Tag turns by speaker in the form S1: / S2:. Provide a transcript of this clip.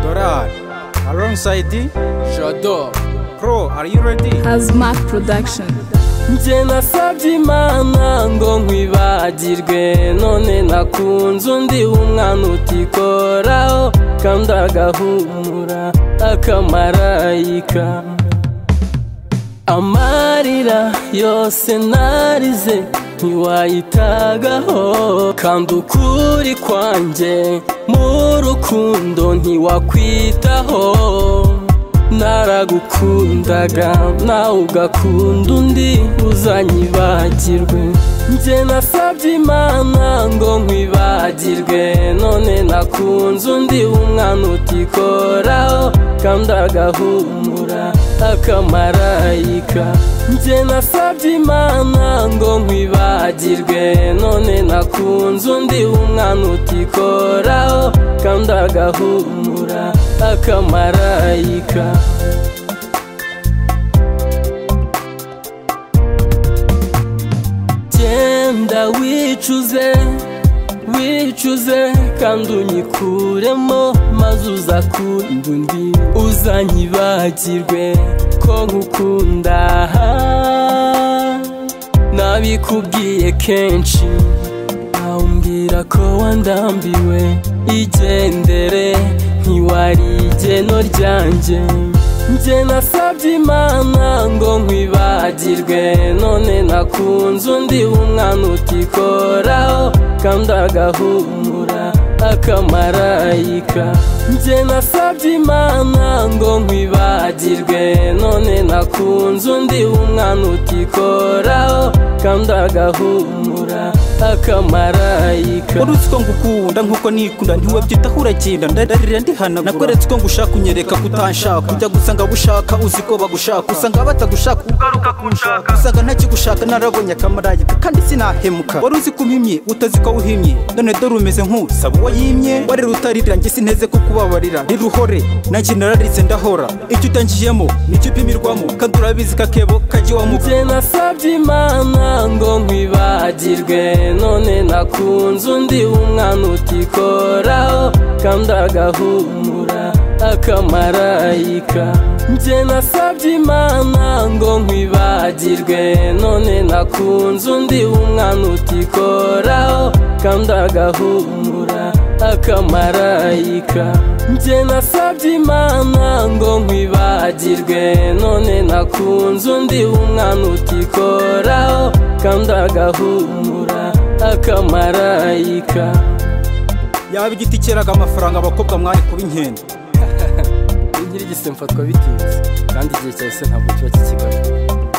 S1: Gerard, alongside
S2: J'adore
S1: Crow, are you ready?
S3: Has Mark Production.
S4: Njye nasabye imana ngo nkwibagirwe none nakunze undi w'umwana utikoraho kandi agahumura akamarayika amarira yose narize ntiwayitagaho kandi ukuri kwanjye mu rukundo ntiwakwitaho naragukundaga nawe ugakunda undi uzanyibagirwe njye nasabye imana ngo nkwibagirwe none nakunze undi w'umwana utikoraho kandi agahumura akamarayika njye nasabye imana ngo nkwibagirwe none nakunze undi w'umwana utikoraho kandi agahumura akamarayika genda wicuze wicuze kandi unyikuremo maze uza kundi undi uzanyibagirwe ko nkukunda nabikubwiye kenshi umbwira ko wandambiwe igendere ntiwari igeno ryanjye njye nasabye imana ngo nkwibagirwe none nakunze undi w'umwana utikoraho kandi agahumura akamarayika njye nasabye imana ngo nkwibagirwe none nakunze undi w'umwana utikoraho kandi agahumura akamarayika
S5: warutse uko ngukunda nk'uko nikunda ntiwabyitaho uragenda ndarira ndihana nakweretse uko ngushaka unyereka ko utanshaka ujya gusanga gushaka uzi ko bagushaka usanga batagushaka ugaruka kunshaka usanga ntakigushaka narabonye akamarayika kandi sinahemuka wari uzi ko umpimye utazi ko wuhimye none dore umeze nk'usaba uwo yimye warera utarira njye sineze ko kubabarira ntiruhore nanjye nararitse ndahora icyo utangiyemo nicyo upimirwamo kandi urabizi kakebo kajya iwamuga
S4: njye nasabye imana ngo nkwibagirwe none nakunze undi w'umwana utikoraho kandi agahumura akamarayika njye nasabye imana ngo nkwibagirwe none nakunze undi w'umwana utikoraho kandi agahumura akamarayika njye nasabye imana ngo nkwibagirwe none nakunze undi w'umwana utikoraho kandi agahumura akamarayika
S5: yaba igiti cyeraga amafaranga abakobwa mwari kuba inkende
S2: Inkirigise mfatwa bitinze kandi igihe cyahise ntabwo kiba kikigaruka